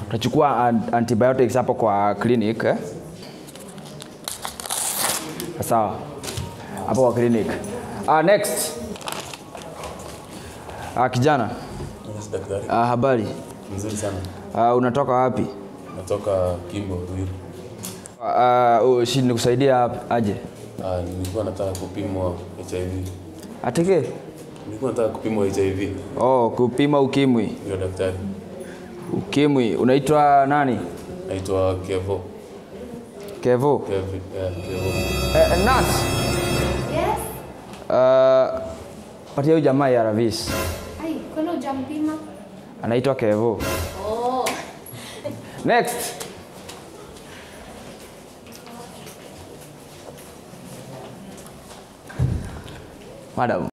Utachukua an- antibiotics hapo kwa clinic eh? Sawa. Hapo kwa clinic. Ah, next. Ah, kijana. Yes, daktari. Ah, habari. Mzuri sana. Ah, unatoka wapi? Natoka Kimbo, Ruiru. Ah, uh, shi nikusaidia aje? Ah, nilikuwa nataka kupimwa HIV. Ateke? Nilikuwa nataka kupimwa HIV. Oh, kupima ukimwi. Ndio daktari. Ukimwi. Unaitwa nani? Naitwa Kevo. Kevo. Kevi, yeah, Kevo. Eh, eh, nurse. Yes. Uh, patia huyu jamaa ya Ravis. Ai, kwani hujampima? Anaitwa Kevo. Oh. Next. Madam.